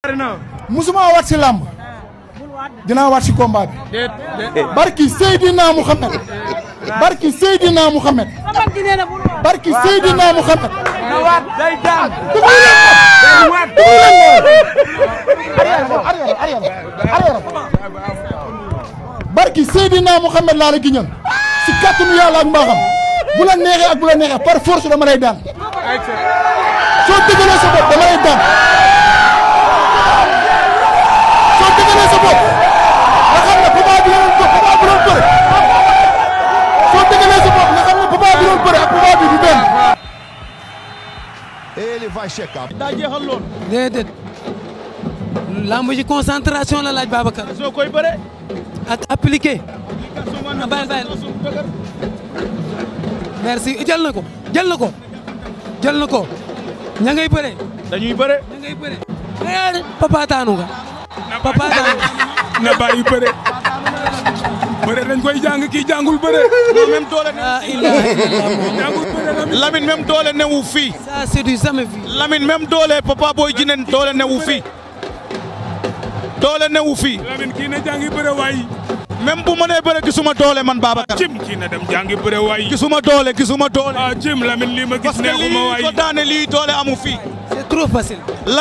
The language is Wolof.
musuma waat si làmb dinaa waat si combat bi barki Seydina Mouhamed barki Seydina Mouhamed barki Seydina Mouhamed day daan barki Seydina Mouhamed laa la giñal si kàttanu yàlla ak mbaaxam bu la neexee ak bu la neexee par force dama lay daan soo dëggalee sa bopp dama lay daan soo dëggalee sa bopp nga xam ne papa bi doon papa bi doon bëre soo dëggalee sa bopp nga xam ne papa bi doon bëre ak papa bi du benn. Ele vai checar. daa jeexal lool déedéet lamb ji concentration la laaj Babacar soo koy bëre ak appliqué a bàyyi bàyyi merci jël na ko jël na ko jël na ko ña ngay bëre dañuy bëre ña ngay bëre eh papa taanu nga papa taanu na bàyyi bëre bëre dañ koy jàng kii jàngul bëre non même doole ne la ilaha illallah jàngul bëre la Lamine même doole newu fii ça c'est du jamais vu Lamine même doole Papa Boy Djiné doole newu fii doole newu fii Lamine kii na jàngi bëre waay même bu mënee bëre gisuma doole man Babacar cim kii na dem jàngi bëre waay gisuma doole gisuma doole ah cim Lamine lii ma gis parce que neexuma lii waay ko daane lii doole amu fii c'est trop facile